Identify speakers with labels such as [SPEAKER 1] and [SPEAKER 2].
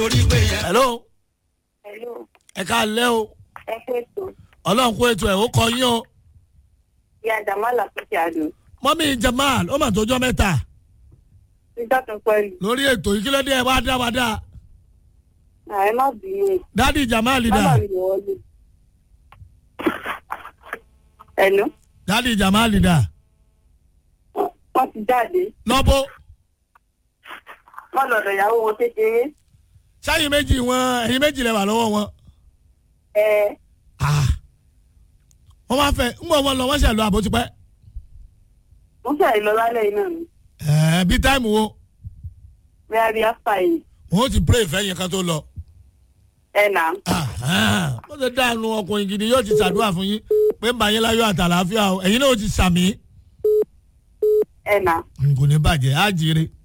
[SPEAKER 1] hello
[SPEAKER 2] Hello,
[SPEAKER 1] ẹ ká lẹ́ o
[SPEAKER 2] ẹ fẹ́ tó.
[SPEAKER 1] ọlọ́run kó ètò ẹ̀ ó kọ yín o
[SPEAKER 2] Ìyá Jamala Fífi Àdó.
[SPEAKER 1] mọ́mí jamal ó mà tójọ́ mẹ́ta
[SPEAKER 2] Nígbà tó pẹ̀lú.
[SPEAKER 1] lórí ètò yìí kí ló dé ẹ wá dá wa dá
[SPEAKER 2] Ààrẹ má bínú.
[SPEAKER 1] dádì jamal dá
[SPEAKER 2] Bábà mi lè wọlé. Ẹ̀nu.
[SPEAKER 1] dádì jamal dá
[SPEAKER 2] Wọ́n ti jáde.
[SPEAKER 1] lọ́bọ̀
[SPEAKER 2] Wọ́n lọ̀dọ̀ ìyàwó wọn kékeré.
[SPEAKER 1] sáyìn méjì wọn ẹ̀yin méjì lẹ́wà lọ́wọ́ wọn
[SPEAKER 2] Ẹ
[SPEAKER 1] Ah. wọ́n máa fẹ́ ń bọ̀ wọn lọ wọ́n ṣẹ̀ lọ àbó tipẹ́
[SPEAKER 2] mo fẹ́ lọ lálẹ́ iná mi.
[SPEAKER 1] ẹ̀ẹ́ bí táìmù wo
[SPEAKER 2] Bẹ́ẹ̀ bí áfà yìí.
[SPEAKER 1] wọn ó ti pray ìfẹ́ yẹn kan tó lọ.
[SPEAKER 2] Ẹ nà.
[SPEAKER 1] ó ti dànù ọkùnrin gidi yóò ti ṣàdúrà fún yín pé ń bá yín láyọ̀ àtàlàáfíà o ẹ̀yin náà ó ti sàmì
[SPEAKER 2] Ẹ nà.
[SPEAKER 1] kò ní bàjẹ́ á jèrè